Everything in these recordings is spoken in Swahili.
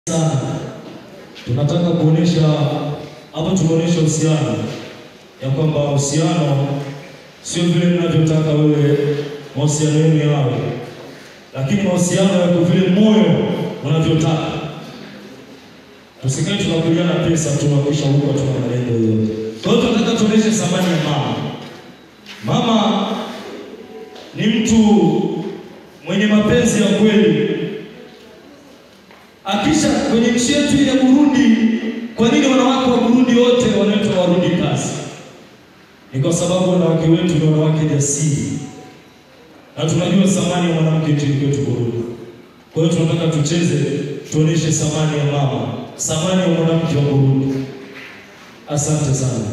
sana. Tunataka kuonesha hapa, tumeonyesha uhusiano ya kwamba uhusiano sio vile mnavyotaka wewe mahusiano yenu yawe, lakini mahusiano yako vile moyo unavyotaka. Tusikae tunakuliana pesa tu na kisha huko tuna malengo yote. Kwa hiyo tunataka tuoneshe thamani ya mama. Mama ni mtu mwenye mapenzi ya kweli. Akisha kwenye nchi yetu ya Burundi, kwa nini wanawake wa Burundi wote wanaitwa warudi kazi? Ni kwa sababu wanawake wetu ni wanawake jasiri, na tunajua thamani ya mwanamke nchini kwetu Burundi. Kwa hiyo tunataka tucheze, tuoneshe thamani ya mama, thamani ya mwanamke wa Burundi. Asante sana.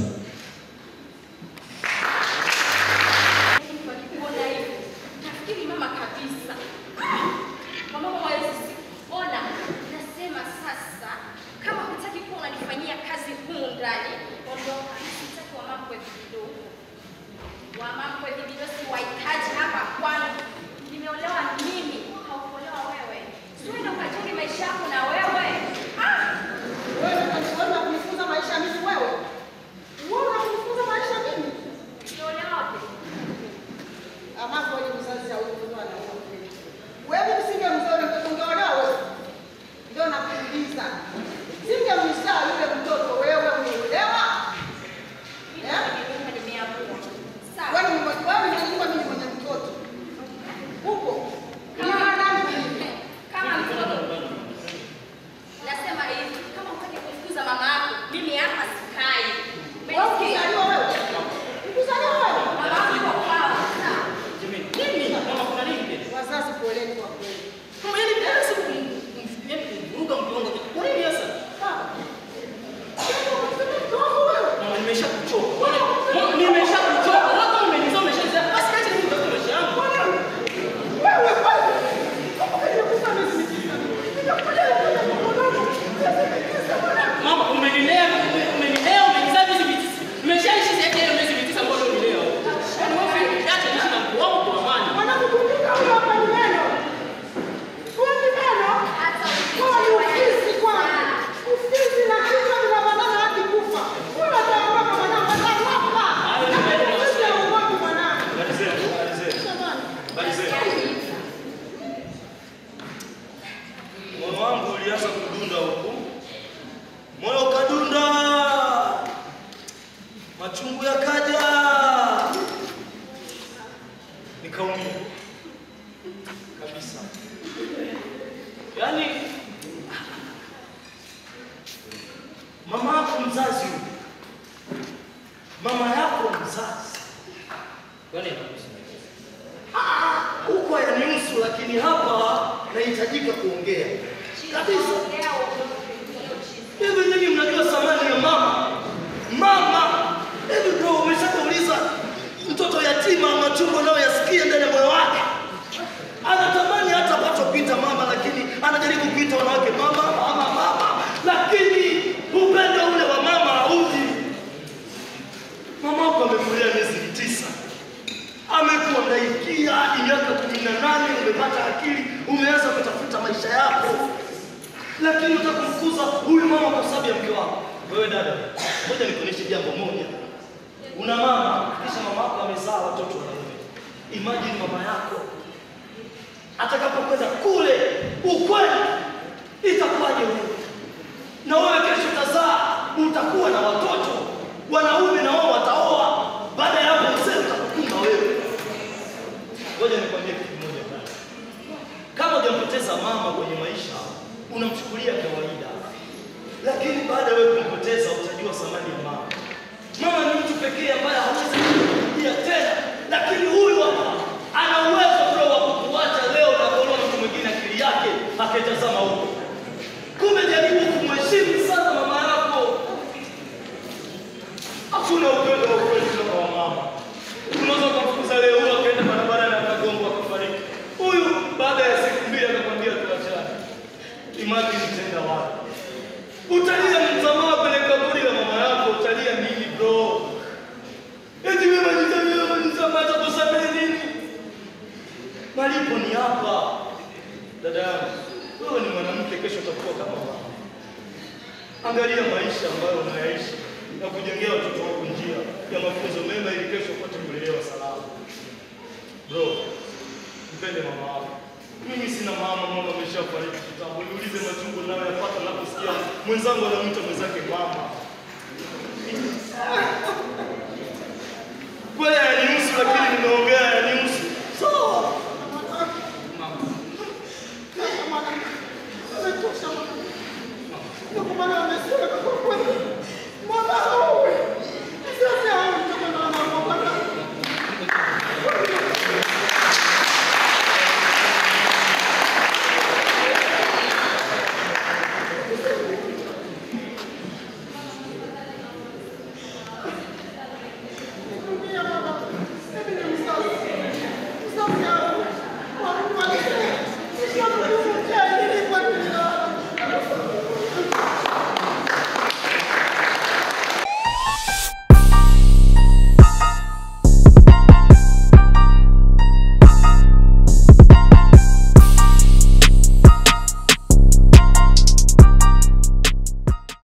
Wakikuona hivi, nafikiri mama kabisa. Mama hawezi ona. Nasema sasa, kama hutaki kuwa unanifanyia kazi humu ndani, ondoka. Sitaki wamakwe vidogo. Wamakwe vidogo siwahitaji hapa kwangu. Nimeolewa mimi, haukuolewa wewe. Si uende ukajenge maisha yako na wewe. Ah! Wewe unataka kunifunza maisha mimi wewe? Wewe unanifunza maisha mimi? Uliolewa wapi? Ama kwa mzazi au mtoto anaoa. Wewe usinge mzao mtoto ungeolewa wewe. Ndio nakuuliza. Singe mzaa yule mtoto wewe umeolewa? Mimi Eh? nimeamua, nimeamua. Sawa. Wewe ni mwenye wewe unajua mimi mwenye mtoto. Upo. Kama mwanangu mimi. Kama mtoto nasema hivi, kama utaki kumfukuza mama yako, mimi hapa sikai. Wewe Umesikia? ukizaliwa wewe. Ukizaliwa wewe. Mama yako yuko kwao. Sawa. Mimi mama kuna nini? Wazazi poleni kwa kweli. Kama yani bila siku kumfikiria kumvuruga mke wangu. Kwa nini sasa? Sawa. Mtoto wewe. Mama nimesha kuchoka. Mama nimesha kuchoka. Wako umenizaa umeshaanza. Basi kaje mimi ndio maisha yangu. Wewe wewe. Kama nimekufa miezi mitisa. Nimekuja kwenda kwa mwanangu. Miezi mitisa mwanangu. Mama umenilea, umenilea, umenizaa miezi mitisa. Nimeshaishi zaidi ya hiyo miezi mitisa ambayo nililea. Yaani wewe acha niishi na mke wangu kwa amani. Mwanangu kumbuka huyo hapa ni neno. Huyo ni neno. Hata Huyo ni ukichelewa ufisi kwanza. Ufisi na kichwa vinabanana hadi kufa. Huyo ataondoka mwanangu atakufa. Hayo ni maneno ya Ufisi hauogopi mwanangu. Malizeni, malizeni. Jamani. Malizeni. Moyo wangu ulianza kudunda huku, moyo ukadunda, machungu yakaja, nikaumia kabisa. Yaani mama yako mzazi huyu, mama yako mzazi, kwani Ah, huko hayanihusu, lakini hapa nahitajika kuongea kabisa. Ongea uondoke. Hiyo chini. Hivi nyinyi mnajua thamani ya mama? Mama, hivi bro, umeshakauliza mtoto yatima machungu anayoyasikia ndani ya moyo wake? Anatamani hata apatopita mama, lakini anajaribu kuita wanawake mama, mama, mama, lakini upendo ule wa mama hauji. Mama wako amekulia miezi tisa, amekuangaikia hadi miaka kumi na nane, umepata akili, umeanza kutafuta maisha yako lakini utakumkuza huyu mama kwa sababu ya mke wako. Wewe dada, ngoja nikuonyeshe jambo moja. Una mama, kisha mama yako amezaa watoto wanaume. Imagine mama yako atakapokwenda kule ukweli, itakuwaje wewe? Na wewe kesho utazaa, utakuwa na watoto wanaume, na wao wataoa. Baada ya hapo, mzee utakukumba wewe. Ngoja nikwambie kitu kimoja dada. Kama hujampoteza mama kwenye maisha, unamchukulia kawaida, lakini baada ya wewe kumpoteza utajua thamani ya mama. Mama ni mtu pekee ambaye hawezi kurudia tena, lakini huyu hapa ana uwezo bro wa kukuacha leo na kuona mtu mwingine akili yake akitazama huko. Kumbe jaribu kumheshimu sana mama yako. Hakuna upendo wa kweli kutoka kwa mama. Unaweza kumfukuza leo huyu akaenda barabarani akagongwa akafariki. Huyu baada ya siku mbili akakwambia tuachane. Imagine tenda wapi? Utalia msamaha kwenye kaburi la mama yako, utalia nini bro? Eti mimi nitalia msamaha atakusamehe nini? Malipo ni hapa. Dada yangu, wewe ni mwanamke, kesho utakuwa kama mama. Angalia maisha ambayo unayaishi na kujengea watoto wako njia ya mafunzo mema ili kesho upate kulelewa salama. Bro, mpende mama wako. Mimi sina mama, mama ameshafariki kitambo. Niulize machungu nayo yapata naposikia mwenzangu anamwita mwenzake mama. Kweli hayanihusu, lakini nimeongea hayanihusu. Sawa. Ndio kwa maana